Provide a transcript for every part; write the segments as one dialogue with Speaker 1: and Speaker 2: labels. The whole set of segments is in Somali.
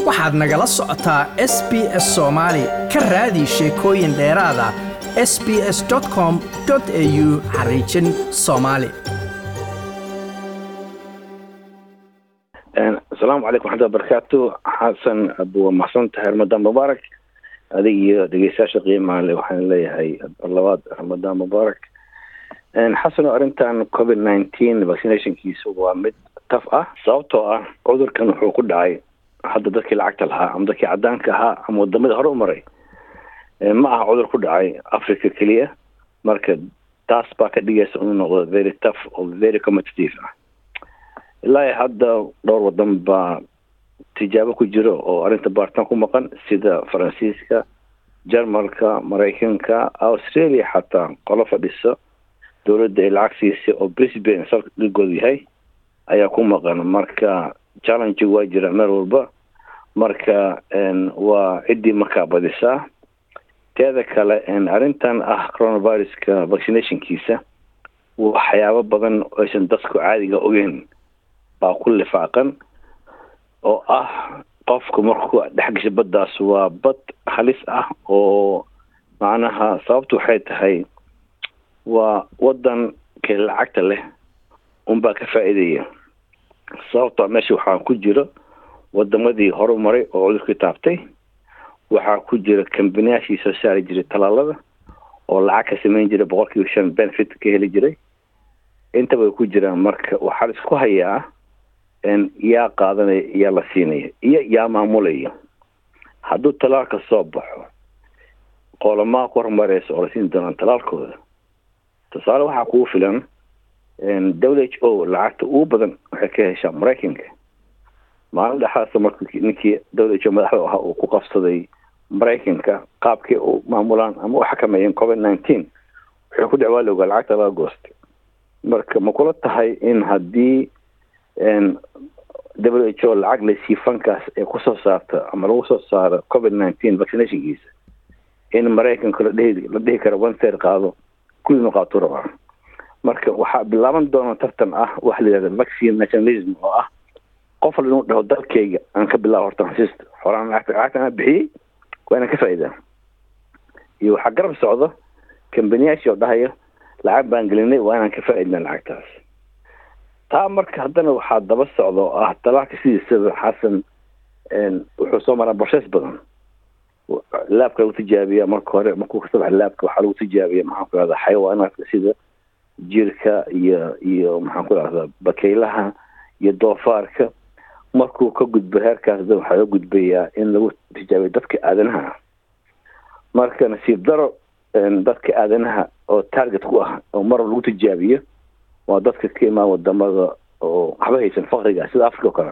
Speaker 1: waxaad nagala socotaa s b s soomaali ka raadi sheekooyin dheeraada s b s com au xariijin soomaali
Speaker 2: asalaamu calaykum waxmatulla barakaatu xasan waa maxsan tahay ramadaan mubaarak adig iyo dhegeystayaasha qiimaha le waxaan leeyahay labaad ramadaan mubaarak xasano arrintan covid nineteen vaccinationkiisu waa mid taf ah sababtoo ah cudurkan wuxuu ku dhacay hadda dadkii lacagta lahaa ama dadkii cadaanka ahaa ama wadamada hore u maray ma aha cudur ku dhacay africa keliya marka taas baa ka dhigaysa inuu noqdo very tough oo very competitive ah ilaa hadda dhowr wadan baa tijaabo ku jiro oo arrinta baaritaan ku maqan sida faransiiska jarmalka maraykanka australia xataa qolo fadhiso dowladda ay lacag siisay oo brisbane salka dhigoodu yahay ayaa ku maqan marka challenge waa jira meel walba marka waa ciddii markaa badisaa teeda kale arrintan ah coronaviruska vaccinationkiisa waxyaabo badan aysan dadku caadiga ogeyn baa ku lifaaqan oo ah qofku markuu dhex gasha baddaas waa bad halis ah oo macnaha sababtu waxay tahay waa wadan kee lacagta leh unbaa ka faa'iidaya sababtoo meesha waxaa ku jiro wadamadii horu maray oo cudurkii taabtay waxaa ku jira kambaniyaashii soo saari jiray talaalada oo lacag ka samayn jiray boqol kiiba shan benefit ka heli jiray intaba way ku jiraan marka waxaa la isku hayaa yaa qaadanaya yaa la siinaya iyo yaa maamulaya hadduu talaalka soo baxo qoolamaa ku horumareysa oo la siin doonaan talaalkooda tusaale waxaa kugu filan w h o lacagta ugu badan waxay ka heshaa maraykanka maalin dhexaasa mark ninkii w h o madaxda ahaa uu ku qabsaday maraykanka qaabkii u maamulaan ama u xakameeyeen covid nineteen wuxuu ku dhacwaali ogaa lacagta laga goostay marka ma kula tahay in haddii w h o lacag laysii fankaas ee kusoo saarta ama lagu soo saaro covid nineteen vaccinationkiisa in maraykanka ladhihi la dhihi karo one third qaado kullina qaatuu rabaa marka waxaa bilaaban doona tartan ah waxa la yihahda vaccine nationalism oo ah qof al inuu dhaho dalkayga aan ka bilaabo horta xasiista horaan lacagta lacagta anaa bixiyey waa inaan ka faa'iidaa iyo waxaa garab socdo kambaniyaashii oo dhahaya lacag baan gelinay waa inaan ka faa'iidnaa lacagtaas taa marka haddana waxaa daba socda oo ah talaalka sidiisaba xasan wuxuu soo maraa borses badan laabka lagu tijaabiya marka hore markuu kasoo baxa laabka waxaa lagu tijaabiya maxaan ku rahdaa xayawaanaadka sida jirka iyo iyo maxaan ku rahdaa bakaylaha iyo doofaarka markuu ka gudbo heerkaas da waxaa loo gudbayaa in lagu tijaabiyo dadka aadanaha marka nasiib daro dadka aadanaha oo target ku ah oo mar lagu tijaabiyo waa dadka ka imaan wadamada oo waxba haysan fakriga sida africa oo kale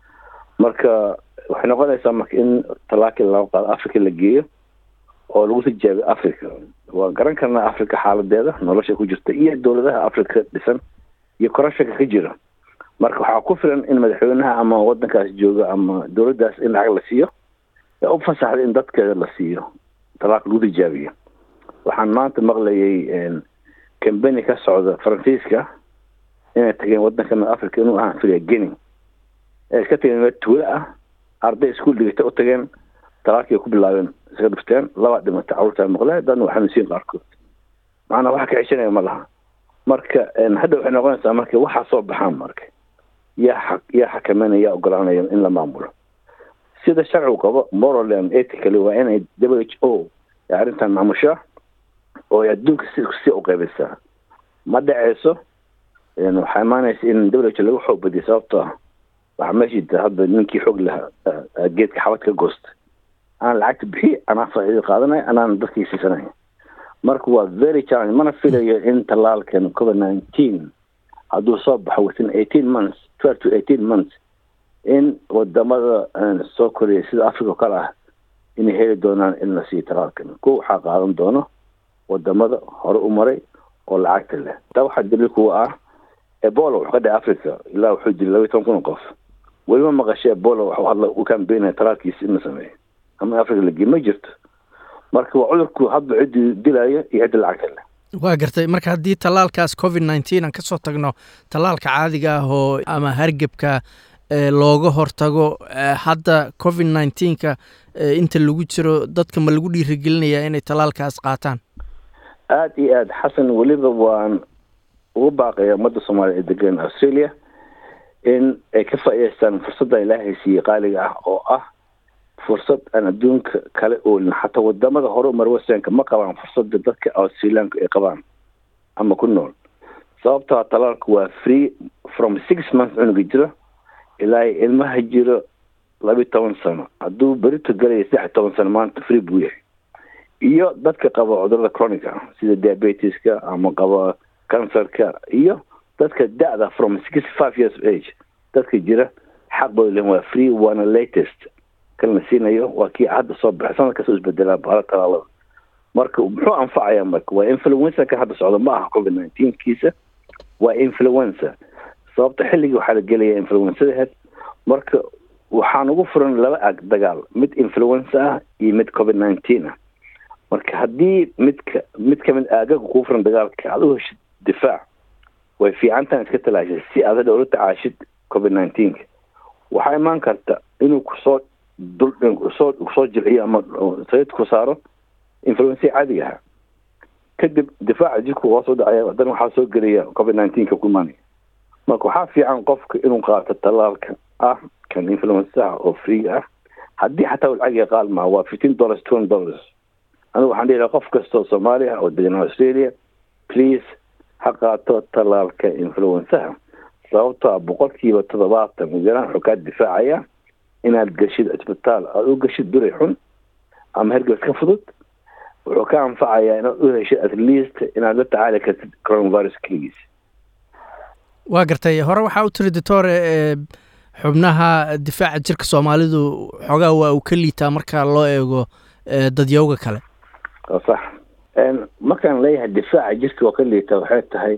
Speaker 2: marka waxay noqonaysaa marka in talaakii laga qaado africa la geeyo oo lagu tijaabiyo africa waan garan karnaa africa xaaladeeda nolosha ku jirta iyo dowladaha africa dhisan iyo corruptionka ka jira marka waxaa ku filan in madaxweynaha ama wadankaas jooga ama dowladdaas in lacag la siiyo ee u fasaxda in dadkeeda la siiyo talaaq lagu tijaabiyo waxaan maanta maqlayay cambani ka socda faransiiska inay tageen wadankan africa inuu ahaan filiya geni ee iska tageen meel tuulo ah arday iskuol dhigata u tageen talaalkii ku bilaabeen iska dhifteen laba dhimata carruurtaa maqle dadna waa xanuunsiin qaarkood macnaa waxa ka ceshanaya ma laha marka hadda waxay noqonaysaa marka waxaa soo baxaan marka yaa yaa xakameynaya yaa ogolaanaya in la maamulo sida sharcigu qabo moral and ethically waa inay w h o ee arrintan maamushaa oo ay adduunka si si u qaybisaa ma dhaceyso waxaa imaanaysa in w h o lagu xoog badiyo sababtoo ah waxaa meesha jirta hadda ninkii xoog lahaa geedka xabad ka goosta aan lacagta bixiy anaa faa'iido qaadanaya anaan dadkii siisanaya marka waa very challenge mana filayo in talaalkan covid nineteen hadduu soo baxo within eighteen months twelve to eighteen months in wadamada soo koraya sida africa oo kale ah inay heli doonaan in la siiyo talaalkan kuwa waxaa qaadan doono wadamada hore u maray oo lacagta leh taa waxaa daliil kuwa ah ebola wuxuu ka dhacay africa ilaa wuxuu dilay laba iyo toban kun oo qof weliba maqashay ebola waxuu hadla u kambeynaya talaalkiisa in la sameeyo ama africa lagey ma jirto marka waa cudurku hadba ciddii dilaayo iyo cidda lacagta leh
Speaker 1: waa gartay marka haddii tallaalkaas covid nneteen aan ka soo tagno tallaalka caadiga ah oo ama hargebka looga hortago hadda covid nneteen-ka inta lagu jiro dadka ma lagu dhiirigelinayaa inay tallaalkaas qaataan
Speaker 2: aada iyo aada xasan weliba waan ugu baaqaya ummadda soomaaliya ee degan australia in ay ka faa'idaystaan fursadda ilaahay siiyey qaaliga ah oo ah fursad aan adduunka kale oolin xataa wadamada hore umar wasanka ma qabaan fursadda dadka australianku ay qabaan ama ku nool sababtaa talaalku waa free from six months cunuga jiro ilaa ilmaha jiro labiyi toban sano hadduu berito galaya saddex iyo toban sano maanta free buu yahay iyo dadka qaba cudurada chronica sida diabetiska ama qaba cancerka iyo dadka da-da from sixty five years of age dadka jira xaq bay lehin waa free waana latest kan la siinayo waa kii hadda soo baxay sanad kastoo isbedelaa bahala talaalada marka muxuu anfacayaa marka waa influenza kan hadda socda ma aha covid nineteen kiisa waa influenza sababta xilligii waxaa la gelaya influenzadaheed marka waxaan ugu furan laba ag dagaal mid influenza ah iyo mid covid nineteen ah marka haddii midka mid kamid aagaga kuu furan dagaalka aad u heshid difaac way fiicantaan iska talaashid si aad hadha ula tacaashid covid nineteenka waxaa imaan karta inuu kusoo dul kusoo kusoo jilciyo ama sayid ku saaro influenza caadiga ahaa kadib difaaca jirku waa soo dhacaya haddana waxaa soo gelaya covid nineteenka ku imaanaya marka waxaa fiican qofka inuu qaato tallaalka ah kan influenzaha oo free ah haddii xataa lacagiga qaal maa waa fifteen dollars twenty dollars anigu waxaan dhihi lahaa qof kastoo soomaali ah oo degan australia please ha qaato tallaalka influenzaha sababto a boqolkiiba toddobaatan ujaraan wuxuu kaa difaacaya inaad geshid cisbitaal aada u geshid duray xun ama hergebs ka fudud wuxuu ka anfacayaa inaad u heshid at least inaad la tacaali kartid coronavirus keligiis
Speaker 1: waa gartay hore waxaa u tiri doctore xubnaha difaaca jirka soomaalidu xoogaa waa uu ka liitaa marka loo eego dadyowga kale
Speaker 2: sax markaan leeyahay difaaca jirka oo ka liita waxay tahay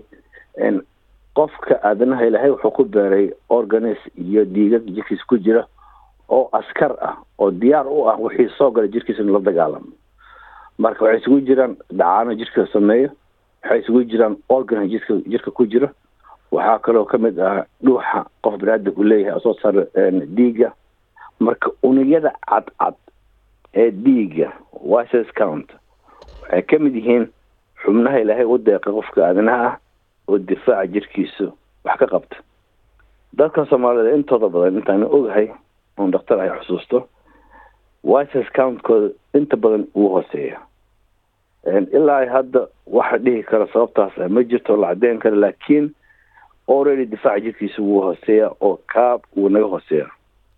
Speaker 2: qofka aadanaha ilaahay wuxuu ku beeray organis iyo dhiigag jirkiisa ku jira oo askar ah oo diyaar u ah wixii soo gala jirkiisa in la dagaalamo marka waxay isugu jiraan dhacaano jirka sameeyo waxay isugu jiraan organ jirka jirka ku jira waxaa kaloo kamid ah dhuuxa qof baniaadamku leeyahay soo saara dhiiga marka unugyada cadcad ee dhiiga wises count waxay ka mid yihiin xubnaha ilaahay u deeqa qofka aadanaha ah oo difaaca jirkiisu wax ka qabta dadka soomaalida intooda badan intaana ogahay oon dhakhtar ay xusuusto wises countkooda inta badan wuu hooseeya ilaa hadda waxa dhihi kara sababtaas ma jirto la cadeyn kara laakiin already difaaca jirkiisa wuu hooseeya oo kaab wuu naga hooseeya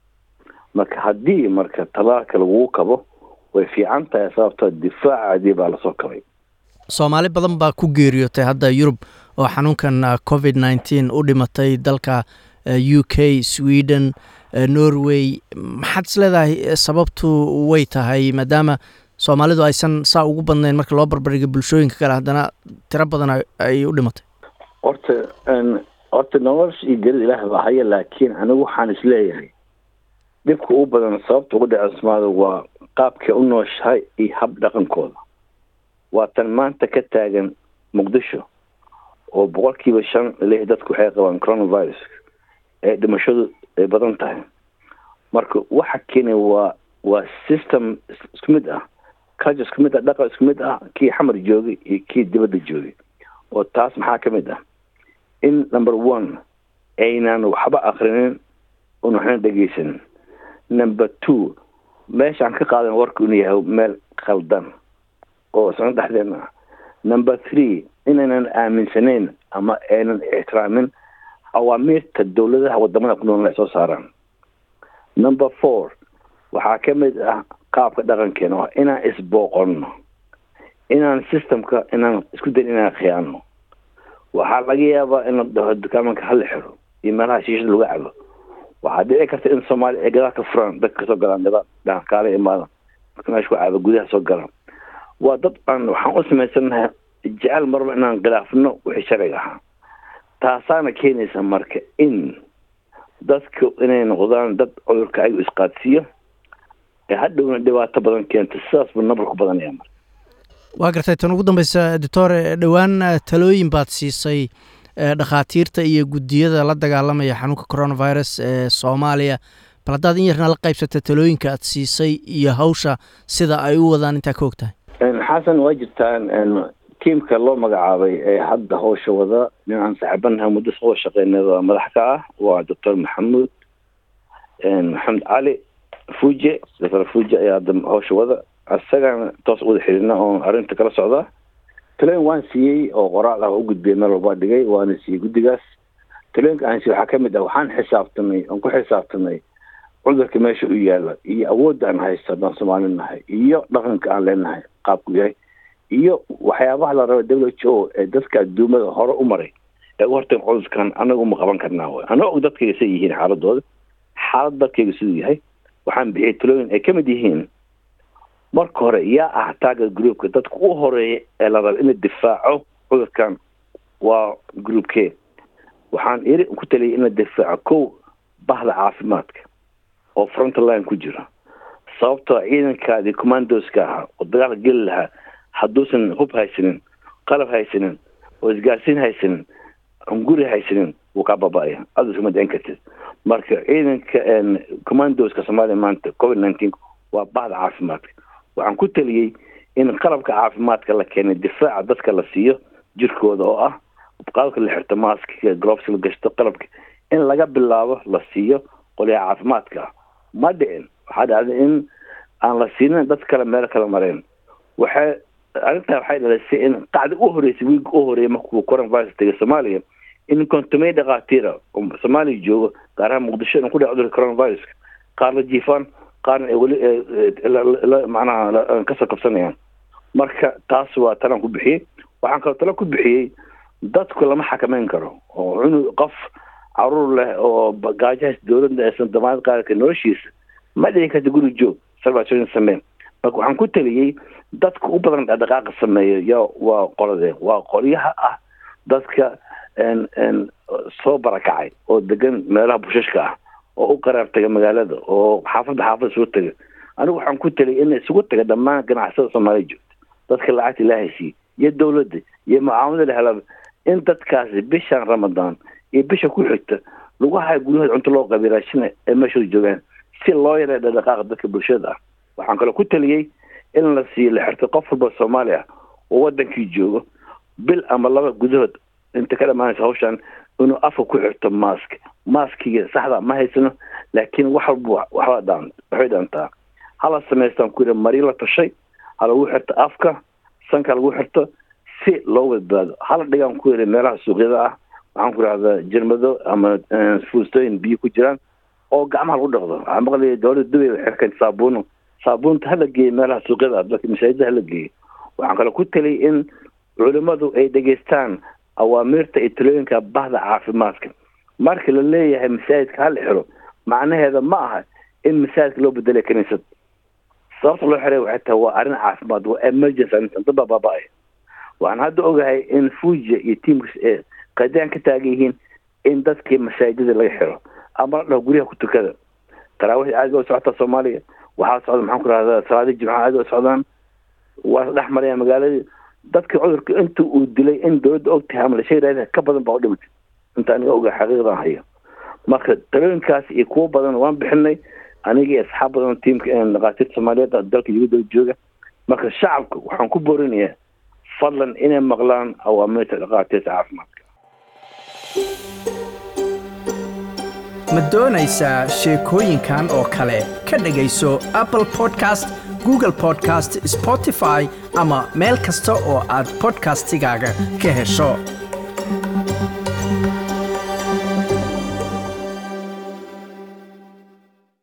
Speaker 2: marka haddii marka talaalka laguu kabo way fiican tahay sababtoo difaacaadii baa lasoo kabay
Speaker 1: soomaali badan baa ku geeriyootay hadda yurub oo xanuunkan covid nneteen u dhimatay dalka u k sweden norway maxaad is leedahay sababtu way tahay maadaama soomaalidu aysan saa ugu badnayn marka loo barbardhiga bulshooyinka kale haddana tiro badan ay u dhimatay
Speaker 2: horta horta nolosha iyo gerida ilaah baa haya laakiin anigu waxaan isleeyahay dhibka u badan sababta ugu dhaca soomaalida waa qaabkay u nooshahay iyo hab dhaqankooda waa tan maanta ka taagan muqdisho oo boqolkiiba shan leh dadku waxay qabaan coronavirus ee dhimashadu ay badan tahay marka waxa keenay waa waa system isku mid ah culture isku mid ah dhaqan isku mid ah kii xamar joogay iyo kii dibadda joogay oo taas maxaa ka mid ah in number one aynan waxba akrinin un waxna dhegeysanin number two meeshaan ka qaadan warka inuu yahay meel khaldan oo isna dhexdeena ah number three inaynan aaminsanayn ama aynan ixtiraamin awaamiirta dowladaha wadamada ku nool ay soo saaraan number four waxaa ka mid ah qaabka dhaqankeena oo inaan isbooqonno inaan systemka inaan isku dayn inaan khiyaano waxaa laga yaabaa in la dhaho dukaamanka hala xiro iyo meelaha shiishada lagu cabo waxaa dhici karta in soomaaliya ay gadaal ka furaan dadka kasoo galaan gadaal dhaankaale imaadan marka meesha ku cabo gudaha soo galaan waa dad aan waxaan u samaysanahay jecel marba inaan khilaafno wixii sharciga ahaa taasaana keenaysa marka in dadka inay noqdaan dad cudurka ayagu isqaadsiiyo ee hadhowna dhibaato badan keenta sidaas buu nabarku badanaya marka
Speaker 1: waa gartay tan ugu dambeysa doctore dhowaan talooyin baad siisay dhakhaatiirta iyo guddiyada la dagaalamaya xanuunka coronavirus ee soomaaliya bal haddaad in yarna la qaybsata talooyinka aad siisay iyo hawsha sida ay u wadaan intaa ka og tahay
Speaker 2: xasan waa jirtaan tiimka loo magacaabay ee hadda hawsha wada nin aan saaxiibanahay muddo soo shaqeynada madax ka ah waa doctor maxamuud maxamed cali fuje doctor fuje ayaa hadda hawsha wada isagana toos wada xiriirna oon arrinta kala socdaa talooyin waan siiyey oo qoraal ah u gudbiyay meel walbaa dhigay waana siiyey guddigaas talooyinka aan siiyey waxaa ka mid ah waxaan xisaabtanay oon ku xisaabtanay cudurka meesha u yaala iyo awoodda aan haysto haddaan soomaali nahay iyo dhaqanka aan leenahay qaabku yahay iyo waxyaabaha la raba w h o ee dadka adduumada hore u maray ee u horteen cudurkan anaga uma qaban karnaa way anaa og dadkayga say yihiin xaaladooda xaalad dadkayga siduu yahay waxaan bixiyay talooyin ay ka mid yihiin marka hore yaa ah taaga groupka dadka u horeeya ee la raba in la difaaco cudurkan waa groupke waxaan iri ku taliyay in la difaaco kow bahda caafimaadka oo frontline ku jira sababtoo ciidankaadii commandoska ahaa oo dagaalka geli lahaa hadduusan hub haysanin qalab haysanin oo isgaarsiin haysanin hunguri haysanin wuu kaa baba'aya adu iskama dicin kartid marka ciidanka commandoska soomaaliya maanta covid nineteen waa bahda caafimaadka waxaan ku taliyey in qalabka caafimaadka la keenay difaaca dadka la siiyo jirkooda oo ah qalabka la xirto maaska globes la gashto qalabka in laga bilaabo la siiyo qolyaha caafimaadka ma dhicin waxaa dhacday in aan la siinin dad kale meelo kala mareen waxay arrintaa waxay dhalisay in qacda u horeysay wiiga u horeeyay markuu coronavirus tegay soomaaliya in kontomey dhakhaatiira oo soomaaliya joogo gaar ahaan muqdisho in ku dhac cudurka coronaviruska qaar la jiifaan qaarna ay weli macnaha kasoo kabsanayaan marka taas waa talaan ku bixiyey waxaan kaloo talo ku bixiyey dadku lama xakameyn karo oo cunug qof caruur leh oo gaajahaas dowladda aysan damaanad qaadi karin noloshiisa ma dhici karta guri joog salvation samee marka waxaan ku taliyey dadka u badan dhaqdhaqaaqa sameeya ya waa qoladee waa qolyaha ah dadka soo barakacay oo degan meelaha bushashka ah oo u qaraab taga magaalada oo xaafadda xaafadda soo taga anigu waxaan ku taliyay in isugu taga dhammaan ganacsada soomaaliya joogta dadka lacagta ilaahay siiye iyo dowladda iyo mucaamada la helaba in dadkaasi bishan ramadaan iyo bisha ku xigta lagu hayo guryahooda cunto loo qabiy raashina ee meeshooda joogaan si loo yareeyo dhaqdhaqaaqa dadka bulshada ah waxaan kaloo ku taliyey in la siiyo la xirto qof walba soomaali ah oo wadankii joogo bil ama laba gudahood inta ka dhamaanaysa hawshan inuu afka ku xirto mask maskiga saxda ma haysano laakiin wax walba waxba dhaan waxbay dhaantaa hala samaystaan ku yidhi mari la tashay ha lagu xirto afka sanka lagu xirto si loo badbaado hala dhigaan ku yidhi meelaha suuqyada ah waxaan ku idhahdaa jirmado ama fuustooyin biyo ku jiraan oo gacmaha lagu dhaqdo waxaa maqlaya dowladda dubay waxay keenta saabuuno saabuunta hala geeyo meelaha suuqyada dadka masaajida hala geeyo waxaan kaloo ku taliyay in culimmadu ay dhegeystaan awaamiirta iyo talooyinka bahda caafimaadka marka la leeyahay masaajidka hala xiro macnaheeda ma aha in masaajidka loo bedelay kaniisad sababta loo xiray waxay tahay waa arrin caafimaad waa emergency arrintan dad baa baaba-ay waxaan hadda ogahay in fuuja iyo tiimkas ee qadaan ka taagan yihiin in dadkii masaajidada laga xiro ama la dhaho guryaha ku tukada taraawiix aad ba u socotaa soomaaliya waxaa socda maxaan ku rahdaa salaadii jimcaha aad u socdaan waa dhex marayaan magaaladii dadka cudurka inta uu dilay in dowladda og tahay ama la sheegaya ka badan baa u dhimatay inta aniga oga xaqiiqdan hayo marka talooyinkaas iyo kuwo badan waan bixinay aniga iyo asxaab badan tiimka dhakhaatiirta soomaaliyeed dalka yuguda jooga marka shacabka waxaan ku boorinayaa fadlan inay maqlaan awaamirta dhakhaatiirta caafimaadka
Speaker 1: ma doonaysaa sheekooyinkan oo kale ka dhegayso apple podcast google podcast spotify ama meel kasta oo aad podcastigaaga ka hesho